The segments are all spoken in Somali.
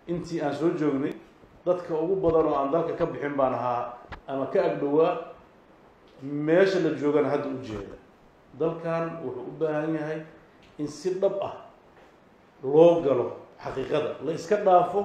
intii aan soo joognay dadka ugu badan oo aan dalka ka bixin baan ahaa ama ka agdhowaa meesha la joogana hadda u jeeda dalkan wuxuu u baahan yahay in si dhab ah loo galo xaqiiqada la iska dhaafo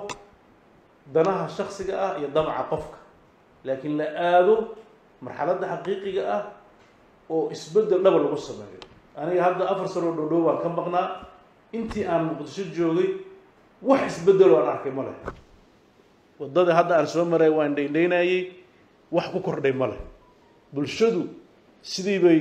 danaha shaksiga ah iyo damaca qofka laakiin la aado marxaladda xaqiiqiga ah oo isbeddel dhaba lagu sameeyo aniga hadda afar sanoo dhowdhow baan ka maqnaa intii aan muqdisho joogay wax isbeddeloo aan arkay ma leh waddada hadda aan soo maray waan dhaydhaynayey wax ku kordhay ma leh bulshadu sidii bay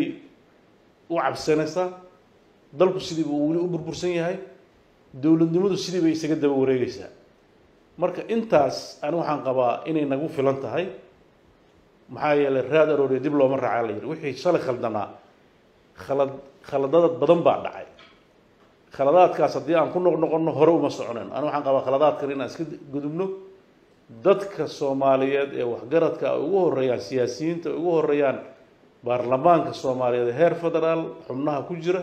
u cabsanaysaa dalku sidii buu weli u burbursan yahay dowladnimadu sidii bay isaga daba wareegaysaa marka intaas ani waxaan qabaa inay nagu filan tahay maxaa yeelay raad arooriya dib looma raacaa la yidhi wixii shalay khaldanaa khalad khaladada badan baa dhacay khaladaadkaas haddii aan ku noqnoqonno hore uma soconayn ani waxaan qabaa khaladaadkan inaan iska gudubno dadka soomaaliyeed ee waxgaradka ay ugu horeeyaan siyaasiyiinta ay ugu horeeyaan baarlamaanka soomaaliyeed ee heer federaal xubnaha ku jira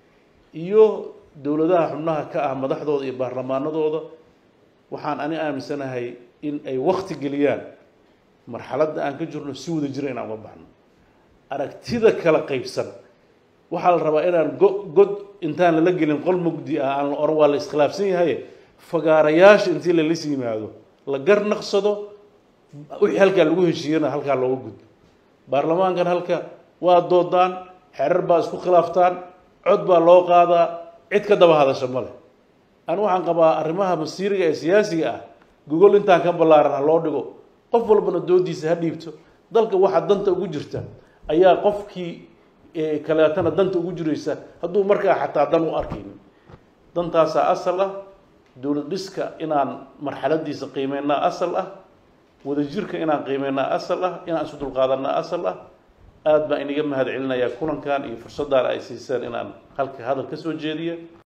iyo dowladaha xubnaha ka ah madaxdooda iyo baarlamaanadooda waxaan ani aaminsanahay in ay wakti geliyaan marxaladda aan ka jirno si wada jira inaan uga baxno aragtida kala qaybsan waxaa la rabaa inaan go god intaan lala gelin qol mugdi ah aan la oran waa la iskhilaafsan yahay fagaarayaasha intii lalas yimaado la garnaqsado wixii halkaa lagu heshiiyana halkaa looga gudbo baarlamaankan halka waa doodaan xerar baa isku khilaaftaan cod baa loo qaadaa cid ka daba hadasha ma leh ani waxaan qabaa arrimaha masiiriga ee siyaasiga ah gogol intaan ka ballaaran ha loo dhigo qof walbana doodiisa ha dhiibto dalka waxa danta ugu jirta ayaa qofkii kaleetana danta ugu jiraysa hadduu markaa xataa dan u arkaynin dantaasaa asal ah dowlad dhiska inaan marxaladiisa qiimeynaa asal ah wadajirka inaan qiimeynaa asal ah inaan isu dulqaadanaa asal ah aad baan inaga mahad celinayaa kulankan iyo fursadaan ay siiseen inaan halka hadal ka soo jeediya